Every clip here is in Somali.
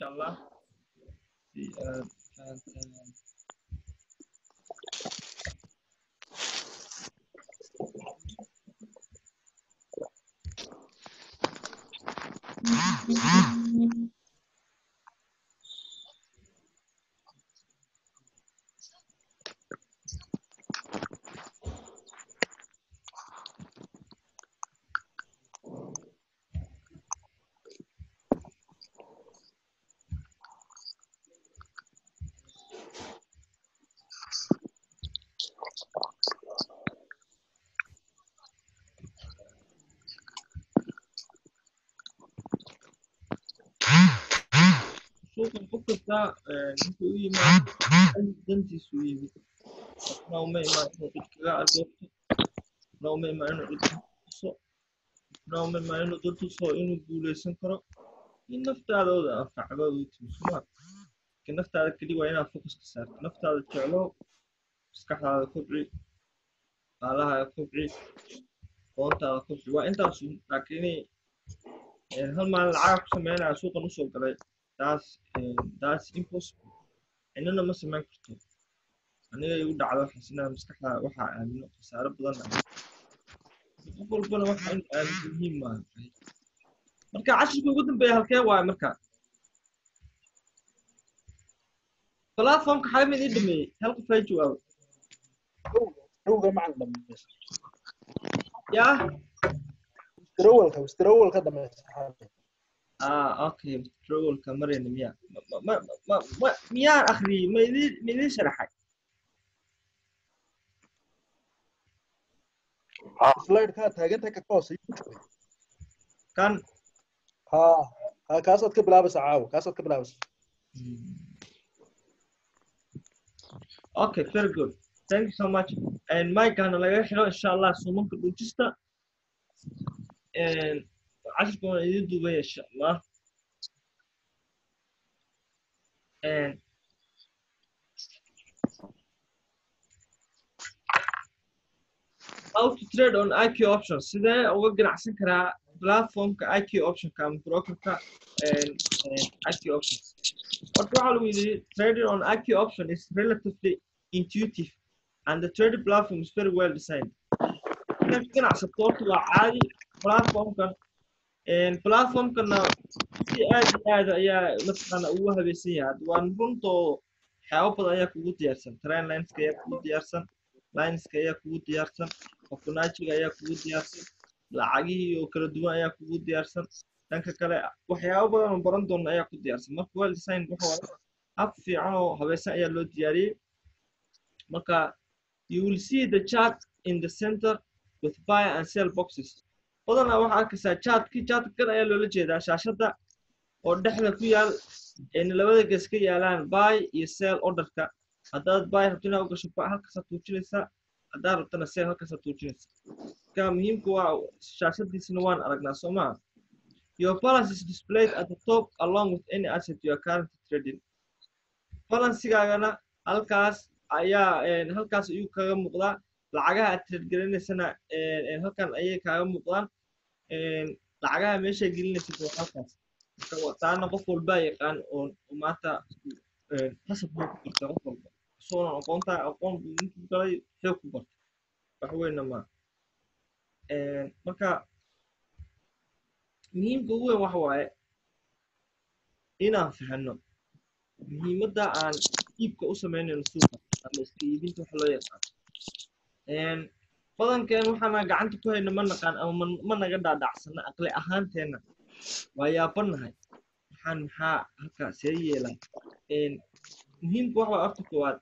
insha allah si aad fahantaan suuqan qof kasta ninka u yimaado dantiisu u yimid qofna uma imaan inuu cid kaga adeegto qofna uma imaan inuu cid tuso qofna uma imaan inuu dad tuso inuu guuleysan karo in naftaadooda anfacdo u timisuma laakiin naftaada keli waa inaad focuska saarto naftaada jeclo maskaxdaada kobci qaalahaada kobci qoontaada kobci waa intaasu laakiin hal maalin lacag ku sameynaya suuqan usoo galay taas taas impossible inana ma samayn karto aniga igu dhacdo waxaas inaan maskaxda waxaa aamino khasaaro badan qof walbana waxa in aaminto muhiim maaha marka cashirka ugu dambeeya halkee waaye marka platformka xaga mid ii dhameeyey hal qof hay jawaabo rowga macalin dhamaysa yaa withdrawalka withdrawalka dhamaysa ah okay withdrawalka marayna miya ma ma ma ma miyaan akhriyey ma idin ma idin sharaxay slide-kaa taagantahay ka hoose kan ha ha kaasaad ka bilaabaysa caawa kaasaad ka bilaabaysa Okay, very good. Thank you so much. And Mike, أنا laga xiro insha Allah suumanka dhujista. And cashirka waan idin duubaya insha Allah. And how to trade on IQ options sidee uga ganacsan karaa platformka IQ optionka ama brokerka and, and IQ options Horta waxaa lagu yidhi trading on IQ option is relatively intuitive and the trading platform is very well designed. Inaad ka ganacsato horta waa caadi platformkan platformkana si aad iyo aad ayaa mataqaana ugu habaysan yahay hadda waan runtoo waxyaabo badan ayaa kugu diyaarsan train lineska ayaa kugu diyaarsan lineska ayaa kugu diyaarsan fibonacciga ayaa kugu diyaarsan lacagihii oo kala duwan ayaa kugu diyaarsan dhanka kale waxyaabo badan oo baran doona ayaa ku diyaarsan marka well design waxa waaye hab fiican oo habaysan ayaa loo diyaariyey marka you will see the chart in the center with buy and sell boxes badanaa waxaa arkaysaa chartkii chartka kan ayaa loola jeedaa shaashadda oo dhexda ku yaal ayna labada ges ka yaalaan buy iyo sell orderka haddaad buy rabto inaad u gasho buy halkaasaad tuujinaysaa haddaad rabtana sell halkaasaad tuujinaysaa marka muhiimka waa shaashadiisana waan aragnaa soo maha Your balance is displayed at the top along with any asset you are currently trading. Balancegaagana halkaas ayaa halkaas ayuu kaga muuqdaa lacagaha aad trade gelinaysana halkan ayay kaaga muuqdaan lacagaha meesha gelinaysid waa halkaas marka taana qof walbaa yaqaan oo maanta qasab buu ku barta qof walba isagoonan aqoonta aqoon buu ninkuu galay xoog ku barta wax weyna ma marka muhiimka ugu weyn waxa waaye inaan fahanno muhiimadda aan iibka u samaynayno suuqa ama iska iibinta waxa loo yaqaan badankeen waxaana gacanta ku hayna ma naqaan ama ma naga dhaadhacsana aqli ahaanteenna waa yaabanahay waxaan maxaa halkaa see yeelaa muhiimka waxa waa horta koowaad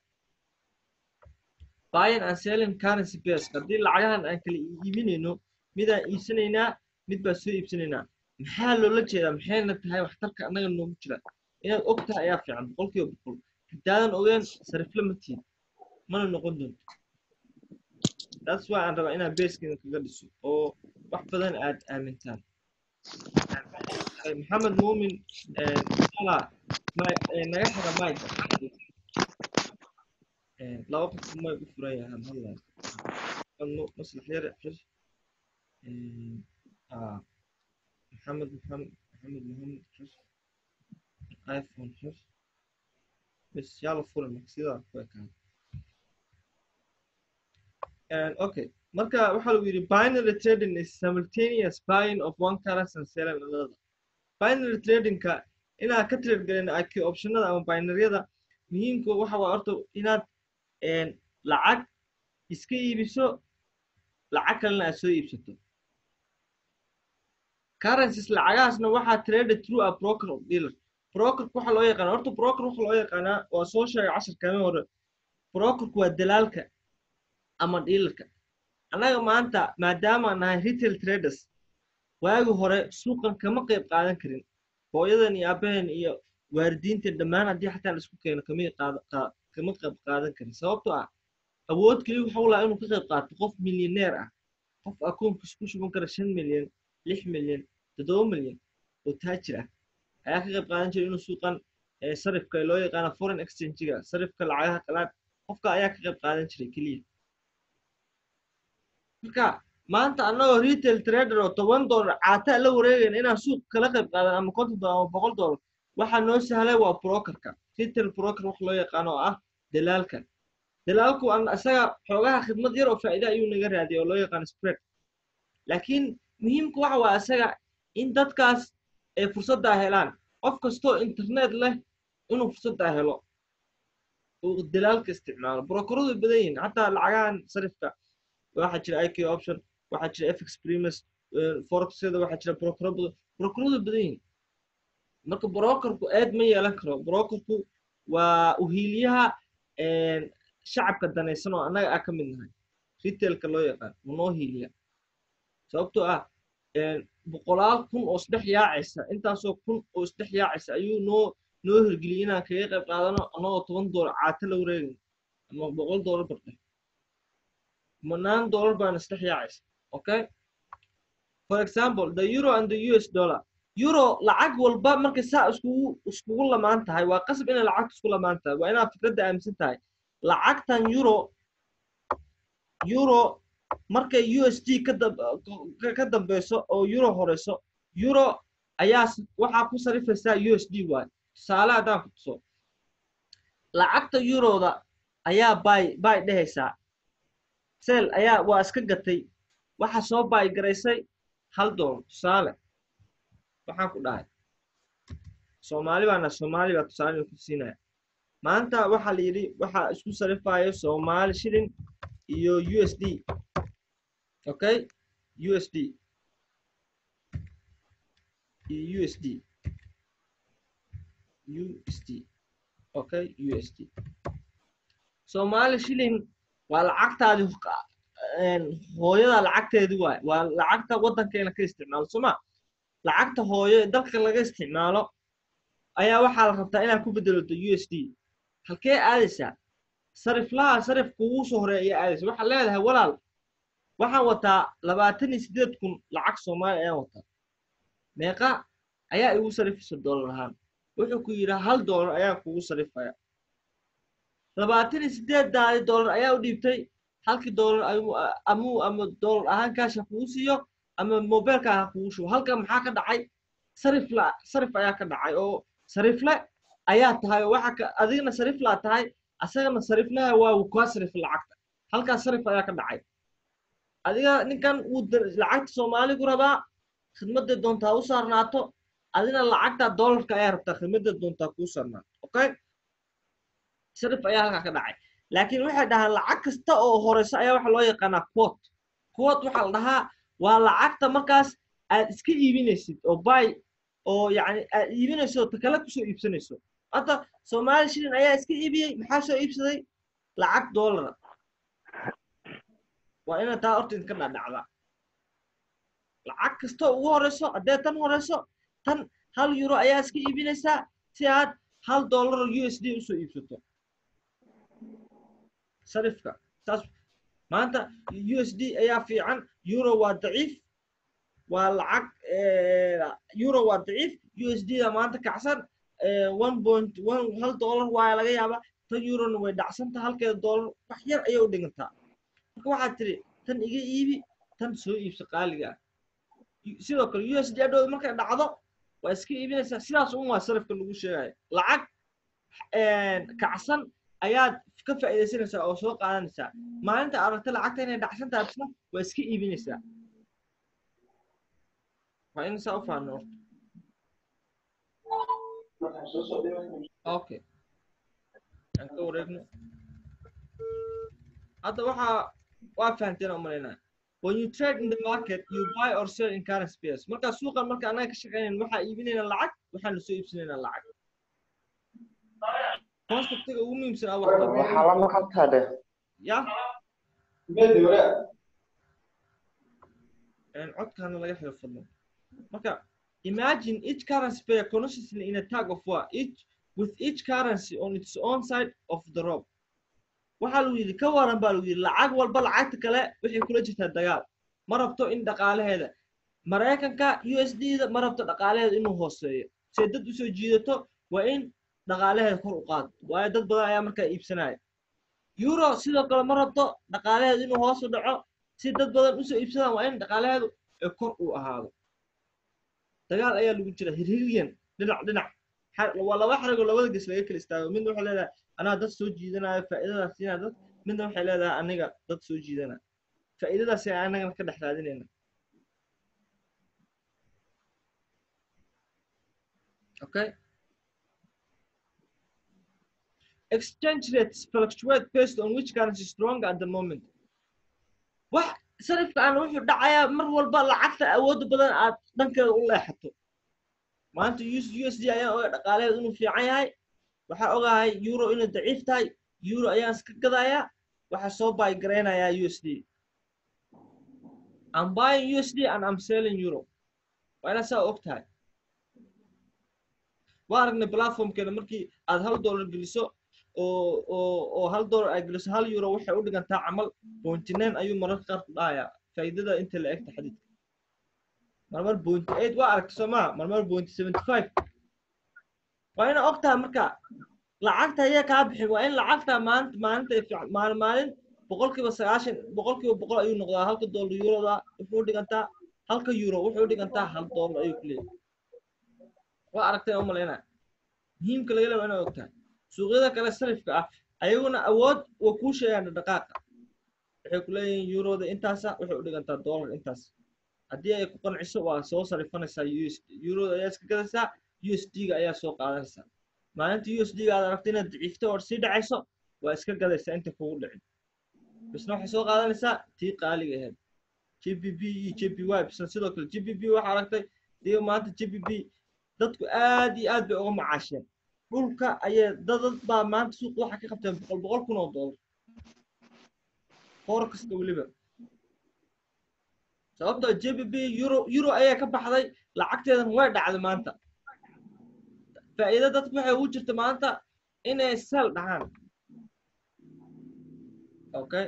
buying and selling currency base haddii lacagahan aan kala iibinayno midaan iibsanaynaa mid baa soo iibsanaynaa maxaa loola jeedaa maxayna tahay waxtarka annaga noogu jira inaad og tahay ayaa fiican boqolkiiba boqol haddaadan ogeen sarifle ma tiid mana noqon doonto taas waa aan rabaa inaad beeskeeda kaga dhiso oo wax badan aad aamintaan maxamed muumin ala naga xira mayka laba qof may u furan yahaan hadlaa maslax yar xir محمد محمد محمد محمد iphone xir bes yaa la furi marka sidaa ku ekaan okay marka waxaa lagu yidhi binary trading is simultaneous buying of one currency and selling another binary tradingka inaad ka trade gelin IQ optionada ama binaryada muhiimka waxa waa horta inaad lacag iska iibiso lacag kalena aad soo iibsato currencies lacagahaasna waxaa traded through a broker of dealer brokerku waxa loo yaqaana horta broker waxa loo yaqaanaa waa soo sheegay casharkami hore brokerku waa dalaalka ama dealerka annaga maanta maadaama nahay retail traders waagi hore suuqan kama qayb qaadan karin hooyadan iyo aabaheen iyo waaridiintan dhammaan haddii xataa la isku keeno kama kama qayb qaadan karin sababtoo ah awood keliya waxau lahaa inuu ka qayb qaato qof milyaneer ah qof akoonkiis ku shuban kara shan milyan lix milyan toddoba milyan oo taajir ah ayaa ka qayb qaadan jiray inuu suuqan sarifka loo yaqaana foreign exchange-ga sarifka lacagaha qalaad qofka ayaa ka qayb qaadan jiray keliya marka maanta annagoo retail trader oo toban dollar caataa la wareegayna inaan suuq kala qayb qaadan ama konton dollar ama boqol dollar waxaa noo sahlay waa brokerka retail broker wax loo yaqaano oo ah dalaalka dalaalku isaga xoogaha khidmad yar oo faa'iida ayuu naga raadiyay oo loo yaqaano spread laakiin muhiimka waxa waa isaga in dadkaas ay fursaddaa helaan qof kastoo internet leh inuu fursaddaa helo uu dalaalka isticmaalo brokeradu badan yihiin xataa lacagahan sarifka waxaa jira iq option waxaa jira fx primus forexada waxaa jira brokero badan brokeradu badan yihiin marka brokerku aad ma yeelan karo brokerku waa uhiiliyaha shacabka danaysan oo annaga ah ka mid nahay retailka loo yaqaan manoo hiiliya sababtoo ah boqolaal kun oo isdhex yaacaysa intaasoo kun oo isdhex yaacaysa ayuu noo noo hirgeliyay inaan kaga qayb qaadano annagoo toban doolar caata la wareegin ama boqol doolar bardhe manaan doolar baana isdhex yaacaysa okay for example the euro and the us dollar euro lacag walba markay saa iskugu iskugu lamaan tahay waa qasab inay lacagta isku lamaan tahay waa inaad fikradda aaminsan tahay lacagtan euro euro markay u s d ka dambeyso oo euro horeyso euro ayaa waxaa ku sarifaysaa u s d waay tusaale haddaan ku tuso lacagta euroda ayaa bay bay dhehaysaa sel ayaa waa iska gatay waxaa soo baay garaysay hal doolar tusaale waxaan ku dhahay soomaali baana soomaali baa tusaale ku siinaya maanta waxaa la yidhi waxaa isku sarifayo soomaali shilin iyo u s d okay u s d iyo u s d u s d okay u s d soomaali shilin waa lacagtaadi hooyada lacagteedi waay waa lacagta waddankeena ka isticmaalo sooma lacagta hooyo dalka laga isticmaalo ayaa waxaa la rabtaa inaad ku bedelato u s d halkee aadaysaa sariflaha sarifka ugu soo horeeya ayaa aadaysa waxaad leedahay walaal waxaan wataa labaatan iyo siddeed kun lacag soomaali ayaan wataa meeqa ayaa igu sarifaysa doolar ahaan wuxuu ku yidhi hal doolar ayaan kugu sarifaya labaatan iyo siddeedaadi doolar ayaa u dhiibtay halkii doolar amuu ama doolar ahaan kaasha kugu siiyo ama mobilka ha kugu shubo halka maxaa ka dhacay sarifla sarif ayaa ka dhacay oo sarifle ayaa tahay oo waxa adigna sariflaa tahay asagana sariflaha waa uu kaa sarif lacagta halkaas sarif ayaa ka dhacay adiga ninkan wuu lacagta soomaaligu rabaa khidmadday doontaa u saarnaato adina lacagta doolarka ayaa rabtaa khidmadday doontaa kuu saarnaato okay sarif ayaa halkaa ka dhacay laakiin waxay dhahaan lacag kasta oo horeyso ayaa waxa loo yaqaanaa quot quot waxaa la dhahaa waa lacagta markaas aad iska iibinaysid oo bay oo yacni aad iibinayso oo takale kusoo iibsanayso hadda soomaali shilin ayaa iska iibiyey maxaa soo iibsaday lacag doolara waa ina taa horta idinka dhadhacda lacag kasta ugu horeyso haddee tan horeyso tan hal euro ayaa iska iibinaysaa si aad hal dollar u s d usoo iibsato sarifka saas maanta u s d ayaa fiican euro waa daciif waa lacag euro waa daciif u s d da maanta kacsan one point one hal dollar waa laga yaabaa tan eurona way dhacsanta halkeeda dollar wax yar ayay u dhigantaa marka waxaad tiri tan iga iibi tan soo iibsa qaaliga ah sidoo kale u s d adhooda markay dhacdo waa iska iibinaysaa sidaas un waa sarifka lagu sheegaya lacag kacsan ayaad ka faa'iidaysanaysaa oo soo qaadanaysaa maalinta aragta lacagta inay dhacsan tahay bisna waa iska iibinaysaa waa in saa u faano horta okay aan ka wareegno hadda waxaa waa fahanteen oo malaynaa when you trade in the market you buy or sell in currency pairs marka suuqan marka anaga ka shaqeynayn waxaa iibinayna lacag waxaanu soo iibsanayna lacag conceptiga ugu muhiimsan ah waxaa waxaa la maqaltaa dheh ya codkaana laga xiro fadlan marka imagine each currency pair consistently in a tag of war each with each currency on its own side of the rope waxaa lagu yidhi ka waran baa lagu yidhi lacag walba lacagta kale waxay kula jirtaa dagaal ma rabto in dhaqaalaheeda maraykanka u s d da ma rabto dhaqaalaheeda inuu hooseeyo see dad usoo jiidato waa in dhaqaalaheeda kor u qaado waayo dad badan ayaa markaa iibsanaya euro sidoo kale ma rabto dhaqaalaheedu inuu hoos u dhaco si dad badan usoo iibsadaan waa in dhaqaalaheedu ee kor uu ahaado dagaal ayaa lagu jira hirhiryan dhinac dhinac waa laba xarigoo labada ges laga kala istaago midna waxay leedahay anaa dad soo jiidanayo faa'iidadaas siinaa dad midna waxay leedahay aniga dad soo jiidanaya faa'iidadaas ay anagana ka dhex raadinayna okay exchange rates fluctuate based on which currency is stronger at the moment wax sarifka aan wuxuu dhacayaa mar walba lacagta awoodda badan aad dhankeeda u leexato maanta u s d ayaan oga dhaqaalaheed inuu fiican yahay waxaa ogahay euro inay daciif tahay euro ayaan iska gadayaa waxaa soo baygaraynaya u s d I'm buying USD and I'm selling euro waa inaad saa og tahay waa aragnay platformkeena markii aad hal dollar geliso oo oo oo hal dollar aad geliso hal euro waxay u dhigantaa camal pointy nine ayuu mararka qaar ku dhahayaa faa'iidada inta la egta xadiidka marmar pointy eight waa aragta soo maha marmar pointy seventy five waa ina og tahay marka lacagta ayaa kaa bixin waa in lacagta maalinta maalinta ay fiican maalin maalin boqolkiiba sagaashan boqolkiiba boqol ayuu noqdaa halka dollar euroda wuxuu dhigantaa halka euro wuxuu dhigantaa hal dollar ayuu ku leeyahay waa aragtay u malaynaa muhiimka laga leeyahay inaad og tahay suuqyada kale sarifka ah ayaguna awood waa kuu sheegaan dhaqaaqa waxay ku leeyihiin euroda intaasa waxay u dhigantaa dollar intaas haddii ay ku qanciso waa soo sarifanaysaa us euroda ayaa iska gadaysaa u s d ga ayaa soo qaadanaysaa maalinta u s d ga aad aragto inaad daciifto oo sii dhacayso waa iska gadaysaa inta kugu dhicin bisna waxay soo qaadanaysaa tii qaaliga ahayd g b b iyo g b y bisna sidoo kale g b b waxaa aragtay dee maanta g b b dadku aad iyo aad bay uga macaasheen dhulka ayay dadad baa maanta suuqa waxaa ka qabteen boqol boqol kun oo dollar foor kasta weliba sababtoo j b b euro euro ayaa ka baxday lacagteedan way dhacday maanta faa'iido dadku waxay ugu jirta maanta inay sel dhahaan okay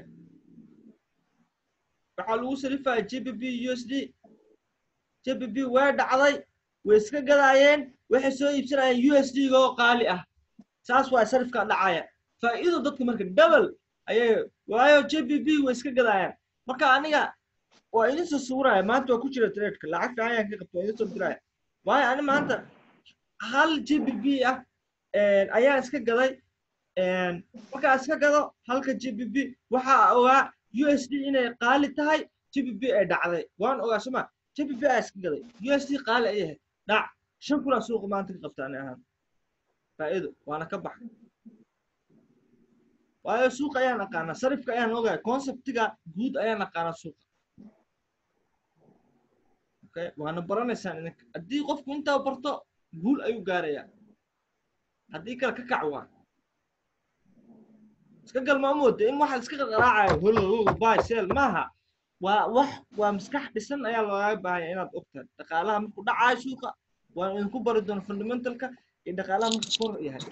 waxaa lagu sarifaya j b b u s d j b b way dhacday way iska gadaayeen waxay soo iibsanayeen u s d oo qaali ah saas waa sarifka dhacaya faa'iido dadka marka double ayay waayo j b b way iska gadaayaan marka aniga waa idin soo sawiraya maanta waa ku jira tradeka lacag fiican ayaan ka qabta waa idin soo diraya waayo ani maanta hal j b b ah ayaan iska gaday markaa iska gado halka j b b waxaa ogaa u s d inay qaali tahay j b b ay dhacday waan ogaa soma j b b aa iska gaday u s d qaali ay ahayd dhac shan kunaa suuqa maanta ka qabta ani ahaan faa'iido waana ka baxay waayo suuqa ayaan aqaanaa sarifka ayaan ogahay conceptiga guud ayaan aqaanaa suuqa okay waana baranaysaan idinka haddii qofku intaa barto guul ayuu gaarayaa haddii kale ka kac waa iska galma mooda in waxa iska qaraacayo holo bay sel maaha waa wax waa maskax dhisan ayaa looga baahanya inaad ogtahay dhaqaalaha markuu dhacaayo suuqa waan idinku bari doona fundamentalka iyo dhaqaalaha markuu kor yahay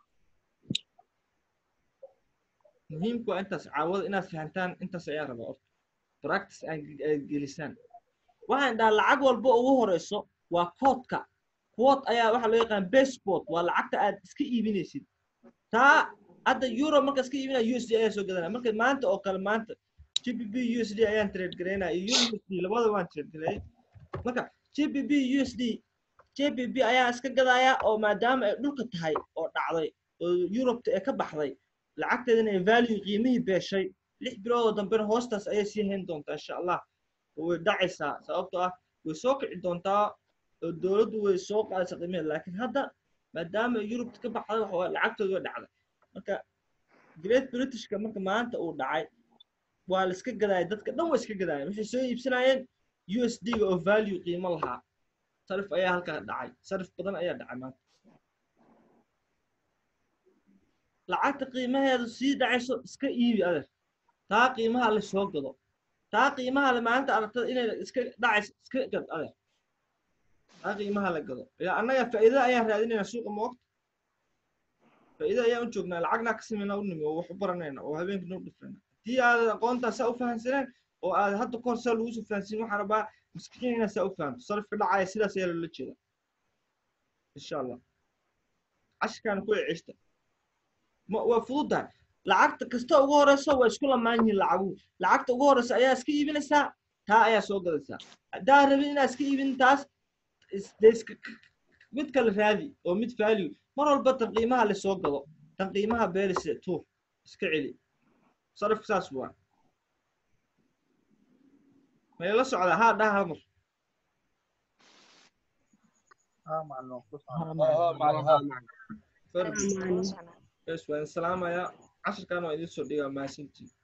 muhiimku waa intaas caawada inaad fahantaan intaas ayaa rabaa orta practice aad gelisaan waxaan dhahaa lacag walba ugu horeyso waa koodka quote ayaa waxaa loo yaqaan base quote waa lacagta aad iska iibinaysid taa hadda euro marka iska iibinaya u s d ayaa soo gadanaya marka maanta oo kale maanta g b b u s d ayaan trade garaynaya iyo euro u s d labada waan trade gareeyay marka g b b u s d jbb ayaa iska gadaya oo maadaama ay dhulka tahay oo dhacday oo yurubta ee ka baxday lacagteedana ay value qiimihii beeshay lix biloodoo dambena hoostaas ayay sii hayn doontaa insha allah oo way dhacaysaa sababtoo ah way soo kici doontaa oo dowladdu way soo qaadaysaa qiimaheeda laakiin hadda maadaama ay yurubta ka baxday waxa waaye lacagtoodu way dhacday marka great britishka marka maanta uu dhacay waa la iska gadaaya dadka dhan waa iska gadaayeen waxay soo iibsanayeen u s d ga oo value qiimo lahaa sarif ayaa halkaa dhacay sarif badan ayaa dhacay maanta lacagta qiimaheedu sii dhacayso iska iibi adeer taa qiimaha la soo gado taa qiimaha le maalinta aragtada inay iska dhacayso iska gad adeer taa qiimaha la gado ilaa annaga faa'iidada ayaan raadinayna suuqa moogta faa'iida ayaan u joognaa lacagnaa ka sameynaa u nimi oo wax u baranayna oo habeenkii noo dhifrayna haddii aad aqoontaa saa u fahansaneen oo aad hadda kahor saa lagu soo fahansin waxaan rabaa maskixiin inaad saa u fahanto sarifka dhacaya sidaas ayaa loola jeeda insha allah cashirkaana ku ceshta ma waa fududahay lacagta kasta ugu horeysa waa isku lamaan yihiin lacaguhu lacagta ugu horeysa ayaa iska iibinaysaa taa ayaa soo gadaysaa haddaa rabin inaad iska iibin taas dee iska mid kale raadi oo mid value mar walba tan qiimaha la soo gado tan qiimaha beelise tuur iska celi sarifka saas waa mayla socdaa haa dhaha hal mar ها معلوم bes waan salaamayaa cashirkan waa idiin soo dhigaa mahadsantiin